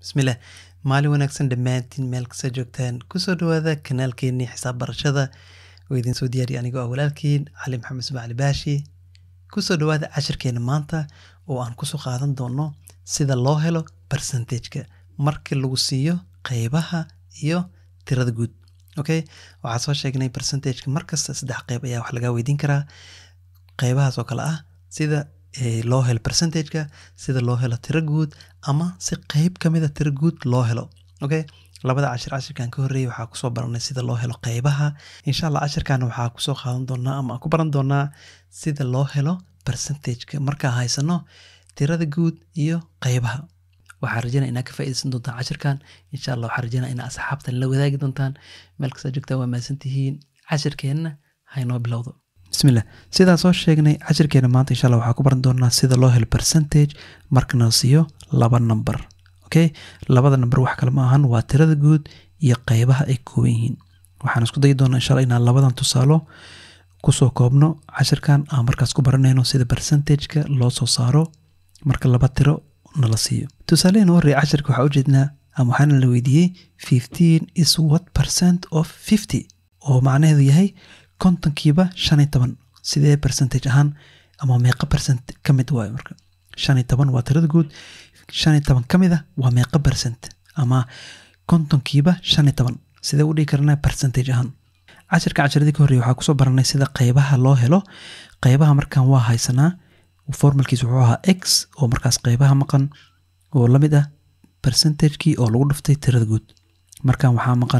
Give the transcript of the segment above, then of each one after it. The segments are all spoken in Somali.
bismillaah maalin wanaagsan dhammaantiin meel kasta joogtaan kusoo dhawaada kanaalkeenii xisaab barashada oo idiin soo diyaariya anigoo ah walaalkiin cali maxamed ismacli baashi kusoo dhawaada cashirkeena maanta oo aan kusoo qaadan doono sida loo helo percentageka markii lagu siiyo qeybaha iyo tirada guud okay waxaa soo sheegnay percentageka markasta saddex qeyb ayaa wax lagaa weydiin karaa qeybahaas oo kale ah sida loo helo percentageka sida loo helo tiro guud ama si qeyb ka mida tiro guud loo helo okay labada cashir cashirkan ka horreeyay waxaa kusoo baranay sida loo helo qeybaha insha allah cashirkan waxaa kusoo qaadan doonaa ama aan ku baran doonaa sida loo helo percentageka markaa haysano tirada guud iyo qeybaha waxaa rajeynaya inaad ka faaideysan doontaan cashirkan insha allah waxaa rajeynaya inaad asxaabtan la wadaagi doontaan meel kasta joogtaan waa mahadsantihiin cashirkeenna haynoo bilowdo bismillah sidaa soo sheegnay cashirkeena maanta insha allah waxaa ku baran doonaa sida loo helo percentage markana siiyo laba number okay labada number wax kale ma ahan waa tirada guud iyo qeybaha ay kooban yihiin waxaan isku dayi doonaa insha allah inaan labadan tusaalo kusoo koobno cashirkan aan markaas ku baranayno sida percentageka loo soo saaro marka laba tiro nala siiyo tusaalehena horreya cashirka waxaa ujeednaa ama waxaana la weydiiyey fifteen is what percent of fifty oo macnaheedu yahay kontonkiiba shan iyo toban sidee percentage ahaan ama meeqa percent ka mid waayo marka shan iyo toban waa tirada guud shan iyo toban ka mid a waa meeqa percent ama kontonkiiba shan iyo toban sidee u dhigi karnaa percentage ahaan cashirka cashiradii ka horreeyay waxaa kusoo baranay sida qeybaha loo helo qeybaha markan waa haysanaa formalkiis wuxuu ahaa x oo markaas qeybaha maqan oo la mid ah percentagekii oo lagu dhuftay tirada guud markan waxaa maqan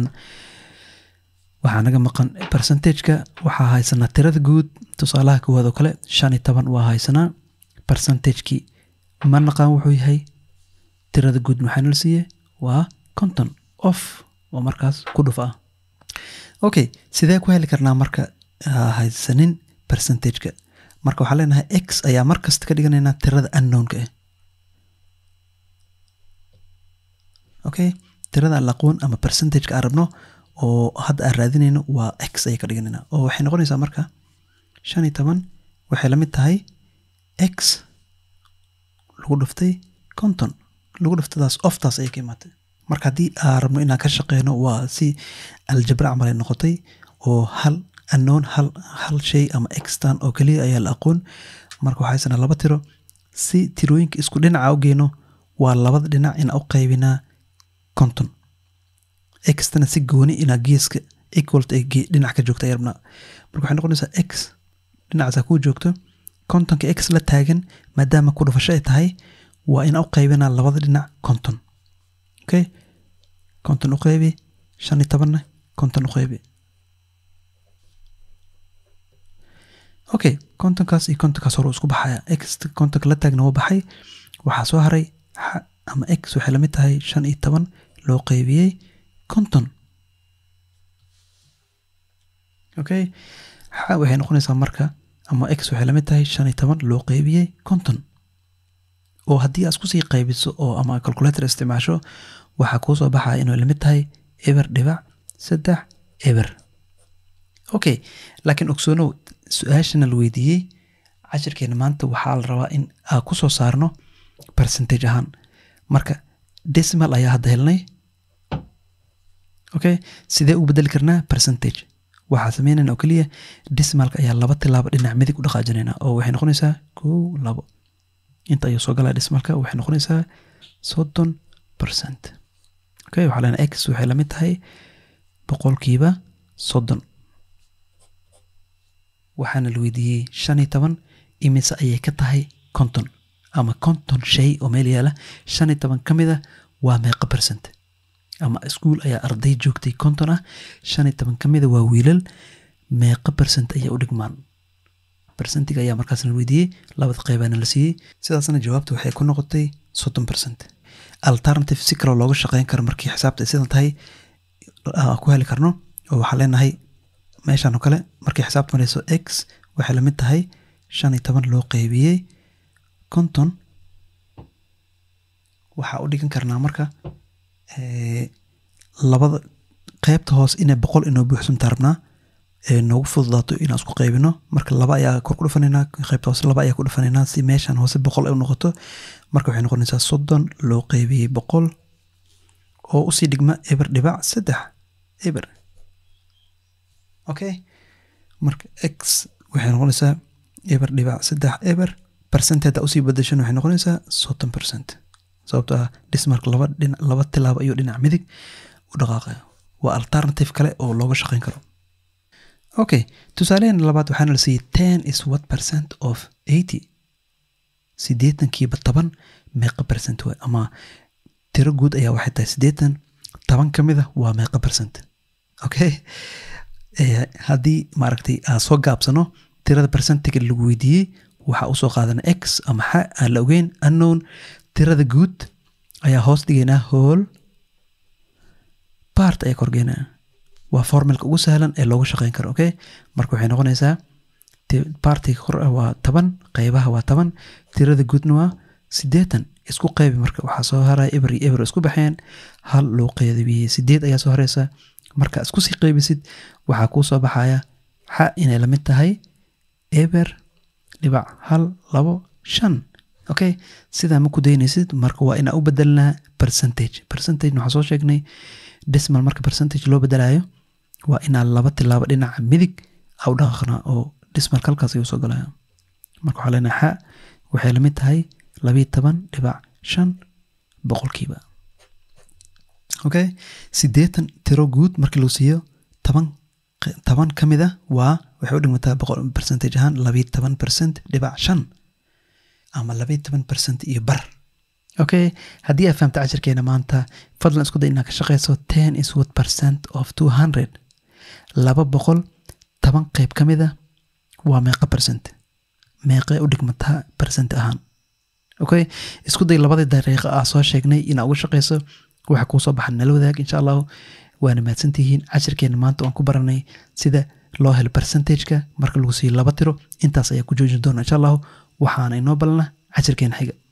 waxaa naga maqan percentageka waxaa haysanaa tirada guud tusaalaha koowaad oo kale shan iyo toban waa haysanaa percentagekii ma naqaan wuxuu yahay tirada guud maxaa nala siiye waa conton off oo markaas ku dhuf ah okay sidee ku heli karnaa marka haysanin percentageka marka waxaa leenahay x ayaa markasta ka dhiganaynaa tirada unknownka ah okay tirada aan aqoon ama percentageka aan rabno oo hadda aan raadinayno waa x ayay ka dhiganaynaa oo waxay noqonaysaa marka shan iyo toban waxay la mid tahay x lagu dhuftay conton lagu dhuftadaas oftaas ayay ka imaatay marka haddii aan rabno inaan ka shaqeyno waa si aljabra camal ay noqotay oo hal unknown hal hal shay ama extan oo keliya ayaa la aqoon marka waxaa haysanaa laba tiro si tirooyinka isku dhinaca u geyno waa labada dhinac inaa u qaybinaa conton extana si gooni inaa geeska equalt ay dhinac ka joogta ayay rabnaa marka waxay noqonaysaa x dhinacaasa kuu joogto contonka x la taagan maadaama ku dhufasho ay tahay waa inaa u qaybinaa labada dhinac conton okay conton u qaybi shan iyo tobanna conton u qaybi okay kontonkaas iyo kontonkaas hore isku baxaya x kontonka la taagna waa baxay waxaa soo haray ama x waxay lamid tahay shan iyo toban loo qaybiyey konton okay xa waxay noqonaysaa marka ama x waxay lamid tahay shan iyo toban loo qaybiyey konton oo haddii aad iskusii qaybiso oo ama calculator isticmaasho waxaa kuu soo baxaya inay lamid tahay eber dhibac saddex eber okay laakiin ogsoonow su-aashana la weydiiyey cashirkeena maanta waxaa la rabaa in aan ku soo saarno percentage ahaan marka decimal ayaa hadda helnay okay sidee u bedeli karnaa percentage waxaa sameynayna oo keliya decimalka ayaa laba tilaabo dhinac midig u dhaqaajinayna oo waxay noqonaysaa kow labo inta ayuu soo galaa decimalka waxay noqonaysaa soddon percent okay waxaa leenahay x waxay lamid tahay boqolkiiba soddon waxaana la weydiiyey shan iyo toban imise ayay ka tahay konton ama konton shay oo meel yaala shan iyo toban ka mid a waa meeqa percent ama iskuol ayaa arday joogtay konton ah shan iyo toban ka mida waa wiilal meeqa percent ayaa u dhigmaan percentiga ayaa markaasna la weydiiyey labada qeybaana la siiyey sidaasna jawaabta waxay ku noqotay soddon percent alternative si kaloo looga shaqeyn karo markii xisaabta ay sidan tahay ku heli karno oo waxaa leenahay meeshaan oo kale markii xisaabta mareyso x waxay lamid tahay shan iyo toban loo qeybiyey konton waxaa u dhigan karnaa marka labada qeybta hoos inay boqol inoo buuxsantaa rabnaa noogu fududaato inaan isku qaybino marka laba ayaa kor ku dhufanaynaa qeybta hoose laba ayaa ku dhufanaynaa si meeshaan hoose boqol ay u noqoto marka waxay noqonaysaa soddon loo qeybiyey boqol oo usii dhigma eber dhibac saddex eber okay marka x waxay noqonaysaa eber dhibac saddex eber percent haddaa usii badashan waxay noqonaysaa soddon percent sababto ah dhismarka laba dhina laba tilaabo ayuu dhinac midig u dhaqaaqaya waa alternative kale oo looga shaqeyn karo okay tusaalehen labaad waxaana la siiyey ten is what percent of eighty siddeetankiiba toban meeqa percent waay ama tiro guud ayaa waxay tahay siddeetan toban ka mid a waa meeqa percent okay haddii maaragtay aan soo gaabsano tirada percentiga lagu weydiiyey waxaa usoo qaadana x ama xa aan la ogeyn unknown tirada guud ayaa hoos dhigaynaa hool part ayaa korgeynaa waa formulka ugu sahlan ee looga shaqeyn karo okay marka waxay noqonaysaa partiga kor ah waa toban qeybaha waa toban tirada guudna waa siddeetan isku qeybi marka waxaa soo haraya eber iyo eber isku baxeen hal loo qeybiyey sideed ayaa soo hareysa marka isku sii qeybisid waxaa kuu soo baxaya xa inay lamid tahay eber dhibac hal labo shan okay sidaa ma ku daynaysid marka waa inaa u bedelnaa percentage percentage waxaa soo sheegnay decimal marka percentage loo bedelayo waa inaa laba tilaabo dhinaca midig a u dhaqaaqnaa oo decimalka halkaas ayuu soo galaya marka waxaa leenahay xa waxay lamid tahay labiyo toban dhibac shan boqolkiiba okay siddeetan tiro guud markii lagu siiyo toban toban ka mid a waa waxay u dhigmataa boqol percentage ahaan labiyo toban percent dhibac shan ama labiyo toban percent iyo bar okay haddii aad fahamta cashirkeena maanta fadlan isku day inaad ka shaqeyso ten is what percent of two hundred laba boqol toban qeyb ka mid a waa meeqa percent meeqee u dhigmataa percent ahaan okay isku day labadii dariiqo ah soo sheegnay inaad uga shaqeyso waxa kuu soo baxa nala wadaag insha allahu waana mahadsantihiin cashirkeena maanta waan ku baranay sida loo helo percentageka marka lagu siiyo laba tiro intaas ayaa ku joojin doona insha allahu waxaana inoo balana cashirkeena xiga